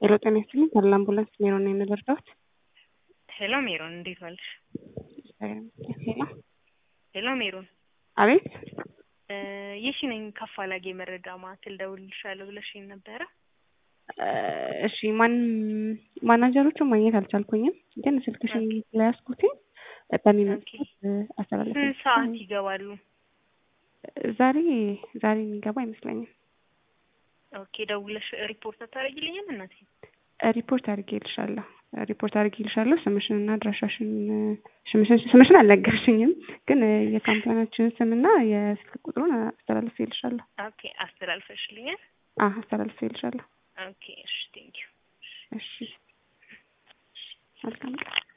ሄሎ ጤና ይስጥልኝ ካለ አምቡላንስ ሜሮን ነው የምንረዳዎት? ሄሎ ሜሮን እንዴት ዋልሽ? ሄሎ ሄሎ ሜሮን አቤት የሺ ነኝ ከአፋላጌ መረጃ ማዕከል ደውልልሻለሁ ብለሽኝ ነበረ። እሺ ማን ማናጀሮቹን ማግኘት አልቻልኩኝም፣ ግን ስልክሽን ስለያዝኩት በሚመጡት አስተላለፍ ስንት ሰዓት ይገባሉ? ዛሬ ዛሬ የሚገባ አይመስለኝም። ኦኬ ደውለሽ ሪፖርት አታደርጊልኝም እናቴ? ሪፖርት አድርጌልሻለሁ ሪፖርት አድርጌልሻለሁ። ስምሽንና አድራሻሽን ስምሽን አልነገርሽኝም፣ ግን የካምፓኒያችን ስምና የስልክ ቁጥሩን አስተላልፌልሻለሁ። ኦኬ አስተላልፈሽልኛል? አዎ አስተላልፌልሻለሁ። ኦኬ እሺ ቴንኪው። እሺ መልካም ቀን